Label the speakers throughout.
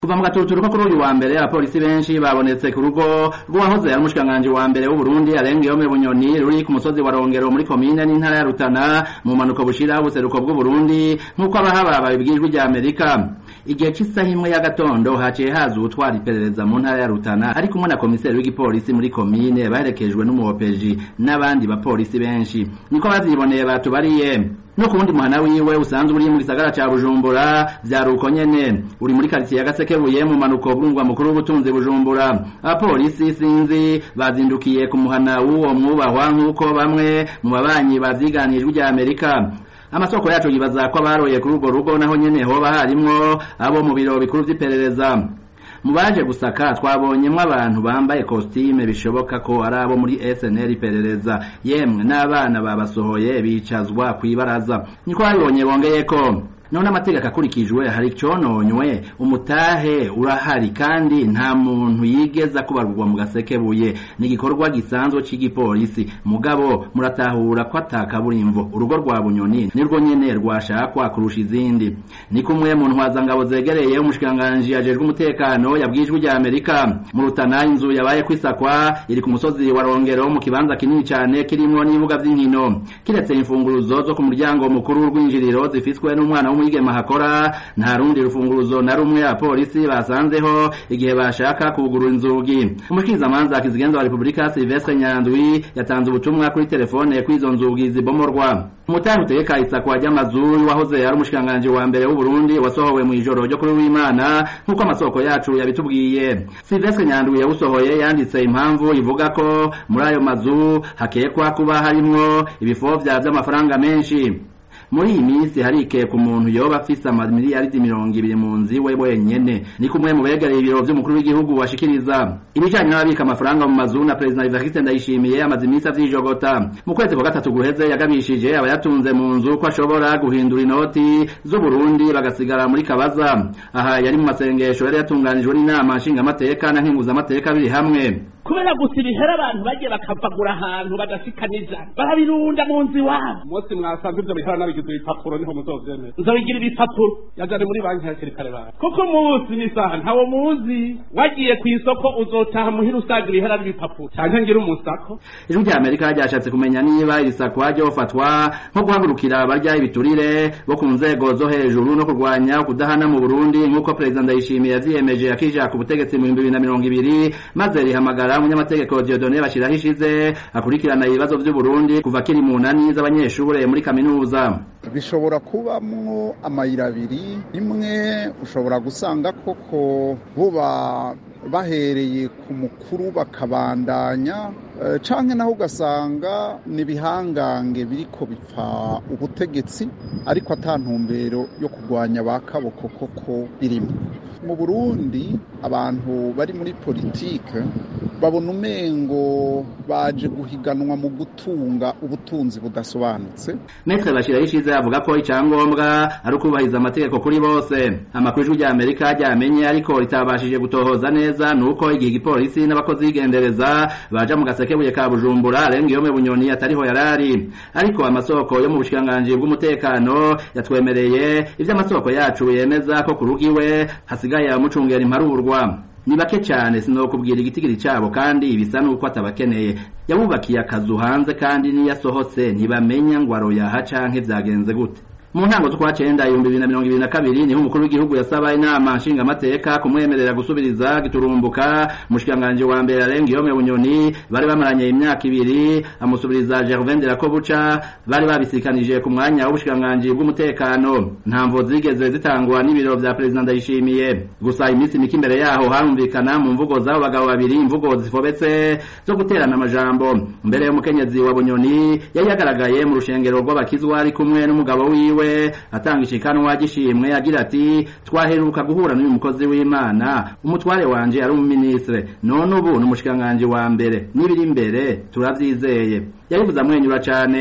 Speaker 1: kuva mu gatuturuko kuri uyu wa mbere abapolisi benshi babonetse ku rugo rw'uwahoze ari umushikiranganji wa mbere w'uburundi arengeyome bunyoni ruri ku musozi wa rongero muri komine n'intara ya rutana mu mpanuka bushira ubuseruko bw'uburundi nk'uko abahaba babibwirijwe rya amerika igihe cy'isaha imwe y'agatondo haciye haza uwutwara iperereza mu ntara ya rutana ari kumwe na komiseri w'igipolisi muri komine baherekejwe n'umuhopeji n'abandi bapolisi benshi niko baziboneye batubariye no ku wundi muhana wiwe usanzwe uri mu gisagara ca bujumbura vyaruko nyene uri muri karitsiye ya gasekebuye mu manuko bw'umugwa mukuru w'ubutunzi bujumbura abapolisi sinzi bazindukiye ku muhana w'uwo mwubahwa nk'uko bamwe mu babanyi bavyiganijwe rya amerika amasoko yacu yibaza ko abaroye kuri urwo rugo naho nyene hoba harimwo abo mu biro bikuru vy'iperereza mu baje gusaka twabonyemwo abantu bambaye kositime bishoboka ko ari abo muri SNL iperereza yemwe n'abana babasohoye bicazwa kw'ibaraza niko babibonye bongeyeko none amategeko akurikijwe hari icononywe umutahe urahari kandi nta muntu yigeza kubarurwa mu gasekebuye ni igikorwa gisanzwe c'igipolisi mugabo muratahura ko atakaburimvo urugo rwa bunyoni nirwo nyene rwashakwa kurusha izindi ni kumwe mu ntwazangabo zegereye umushikiranganji ajejwe umutekano yabwijwe rya amerika mu rutana inzu yabaye kwisakwa iri ku musozi wa rongero mu kibanza kinini cane kirimwo n'ibibuga vy'inkino kiretse imfunguruzo zo ku muryango mukuru w'urwinjiriro zifiswe n'umwana w'umwigeme hakora nta rundi rufunguruzo na rumwe abapolisi basanzeho igihe bashaka kugurura inzugi umushikirizamanza kizigenza wa repubulika silvestre nyandwi yatanze ubutumwa kuri telefone kw'izo nzugi zibomorwa umutari utegeka isakwa ry'amazu wahoze ari umushikiranganji wa mbere w'uburundi wasohowe mu ijoro ryo kuri w'imana nk'uko amasoko yacu yabitubwiye silvestre nyandwi yawusohoye yanditse impamvu ivuga ko muri ayo mazu hakekwa kuba harimwo ibifovya vy'amafaranga menshi muri iyi minsi harike ku muntu yoba afise amamiliyaridi mirongo ibiri mu nzu iwe wenyene ni kumwe mu begereye ibiro vy'umukuru w'igihugu washikiriza ibijanye n'ababika amafaranga mu mazu na perezida Evariste Ndayishimiye amaze iminsi avyijogota mu kwezi kwa gatatu guheze yagabishije abayatunze mu nzu ko ashobora guhindura inoti z'Uburundi bagasigara muri kabaza aha yari mu masengesho yari yatunganijwe n'inama nshingamateka na nkenguzamateka biri hamwe
Speaker 2: kubera gusa ibihera abantu bagiye bakavagura ahantu badashikaniza barabirunda mu nzu iwabo
Speaker 3: umunsi mwasanze ivyo bihera nabigize ibipapuro niho muzovyemera
Speaker 2: nzobigira ibipapuro
Speaker 3: yajane muri banki hakiri kare bawe
Speaker 2: kuko umunsi n'isaha ntawo muzi wagiye ku isoko uzotaha muhira usaga ibihera n'ibipapuro
Speaker 3: canke ngira umusako
Speaker 1: ijwi rya amerika ryashatse kumenya niba iri sakwa ryofatwa nko guhagurukira abarya ibiturire bo ku nzego zo hejuru no kurwanya kudahana mu burundi nk'uko perezida ndayishimiye yavyiyemeje akija ku butegetsi mu bihumbi bibiri na mirongo ibiri maze rihamagara umunyamategeko Dieudonné Bashiraho ishize akurikirana ibibazo vy'Uburundi kuva kiri mu nani z'abanyeshure muri kaminuza
Speaker 4: bishobora kubamwo amayira abiri imwe ushobora gusanga koko buba bahereye ku mukuru bakabandanya canke naho ugasanga ni ibihangange biriko bipfa ubutegetsi ariko ata ntumbero yo kurwanya ba kaboko koko birimo mu burundi abantu bari muri politike babona umengo baje guhiganwa mu gutunga ubutunzi budasobanutse
Speaker 1: Metre Bashiraho ishize avuga ko icyangombwa ari ukubahiriza amategeko kuri bose amakuru y'ijwi rya Amerika ryamenye ariko ritabashije gutohoza neza nuko igihe igipolisi n'abakozi b'igendereza baja mu gasekebuye ka Bujumbura Arengiyome Bunyoni atariho yarari ariko amasoko yo mu bushikiranganji bw'umutekano yatwemereye ivyo amasoko yacu yemeza ko ku rugiwe hasigaye amucungera imparurwa ni bake cyane sinokubwira igitigiri cyabo kandi bisa nuko atabakeneye yabubakiye akazu hanze kandi niyo asohotse ntibamenya ngo aroyaha canke vyagenze gute mu ntango z'ukwa cenda ibihumbi bibiri na mirongo ibiri na kabiri niho umukuru w'igihugu yasaba inama nshingamateka kumwemerera gusubiriza giturumbuka umushikiranganji wa mbere arengiyome bunyoni bari bamaranye imyaka ibiri amusubiriza gervain de rakobuca bari babisikanije ku mwanya w'ubushikiranganji bw'umutekano ntamvo zigeze zitangwa n'ibiro vya perezida ndayishimiye gusa iminsi mike imbere yaho harumvikana mu mvugo z'abo bagabo babiri imvugo zifobetse zo guterana amajambo mbere y'umukenyezi wa bunyoni yari yagaragaye mu rushengero rw'abakizwa ari kumwe n'umugabo wiwe we atanga ishikanwa gishimwe agira ati twaheruka guhura n'uyu mukozi w'Imana umutware wanje ari umuministre none ubu n'umushikanganje wa mbere n'ibiri imbere turavyizeye yabivuze amwenyura cane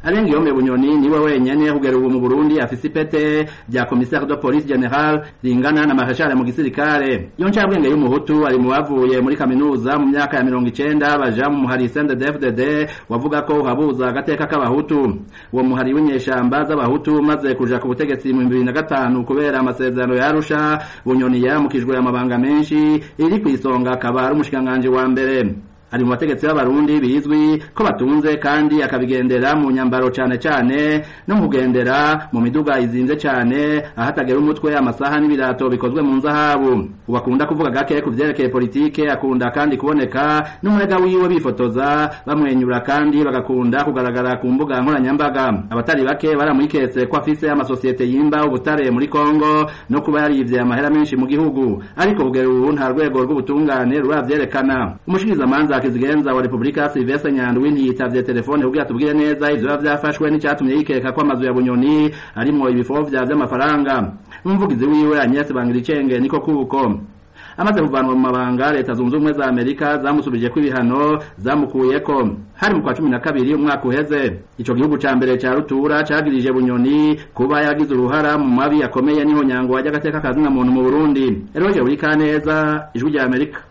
Speaker 1: arenga iyo bunyoni niwe wenyene kugera ubu mu Burundi afise ipete rya commissaire de police general ringana na marshal mu gisirikare iyo ncabwenge y'umuhutu ari mu bavuye muri kaminuza mu myaka ya mirongo icenda baja mu muhari CNDD-FDD wavuga ko uhabuza agateka k'abahutu uwo muhari w'inyeshamba z'abahutu maze kuja ku butegetsi mu bibiri na gatanu kubera amasezerano ya Arusha bunyoni yaramukijwe amabanga menshi iri kw'isonga akaba ari umushikiranganji wa mbere ari mu bategetsi b'abarundi bizwi ko batunze kandi akabigendera mu nyambaro cane cane no mu kugendera mu miduga izinze cane ahatagera umutwe amasaha n'ibirato bikozwe mu nzahabu ubu akunda kuvuga gake ku vyerekeye politike akunda kandi kuboneka n'umurega wiwe bifotoza bamwenyura kandi bagakunda kugaragara ku mbuga nkoranyambaga abatari bake baramwiketse ko afise amasosiyete yimba ubutare muri Kongo no kuba yarivye amahera menshi mu gihugu ariko kugera ubu nta rwego rw'ubutungane ruravyerekana umushikirizamanza kizigenza wa Republika Sylvestre Nyandwi ntiyitavye telefone kugira tubwire neza ivyo biba vyafashwe n'icatumye yikeka ko amazu ya Bunyoni arimwo ibifovya vy'amafaranga n'umuvugizi wiwe Agnes Bangiricenge niko kuko amaze kuvanwa mu mabanga leta zunze ubumwe za amerika zamusubije ko ibihano zamukuyeko hari mu kwa cumi na kabiri umwaka uheze ico gihugu ca mbere ca rutura cagirije bunyoni kuba yagize uruhara mu mabi akomeye n'ihonyango wajya agateka kazina muntu mu burundi eroje buri kaneza ijwi rya amerika